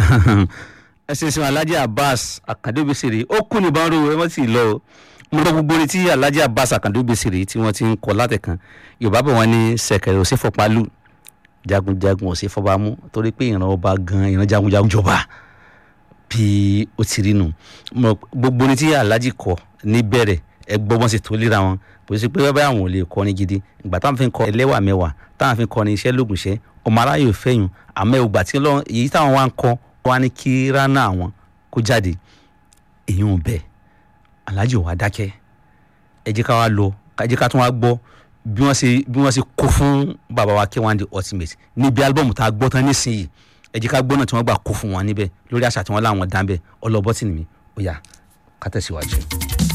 ẹ ṣe sin alhaji abbas akande obesere ó kú ní bánrò ẹ wọ́n sì lọ o mo lọ gbogbo orin tí alhaji abbas akande obesere tí wọ́n ti ń kọ látẹ̀kan yorùbá bọ̀ wọ́n ní sẹ̀kẹ̀rẹ̀ òsè fọpálù jagunjagun òsè fọbamú torí pé ìran ọba gan ìran jagunjagun jọba bí ó ti rí nù Mo- gbogbo orin tí alhaji kọ níbẹ̀rẹ̀ ẹ gbọ́ bọ́n sì tó léra wọn kò sí pé bẹ́ẹ̀ àwọn ò lè kọrin gidi ìgbà táwọn fi ń kọ ẹlẹ́wà mẹ́wàá táwọn fi ń kọrin iṣẹ́ lóògùn iṣẹ́ ọmọ aráyè ò fẹ́yìn àmọ́ ìgbà tí Ọlọ́run èyí táwọn wá ń kọ wá ní kí rana àwọn kó jáde èyí ò bẹ́ẹ̀ alhaji ò wá dákẹ́ ẹ jẹ́ ká wá lọ ká jẹ́ ká tún wá gbọ́ bí wọ́n ṣe bí wọ́n ṣe kó fún bàbá wa K1 The Ultimate níbi álbọ̀mù tá a gbọ́ tán nísìnyí ẹ jẹ́ ká gbọ́ náà tí wọ́n gbà kó fún wọn níbẹ̀ lórí àṣà tí wọ́n láwọn dá ń bẹ̀ ọlọ́bọ́tì nìmi ó yá ká tẹ̀síwájú.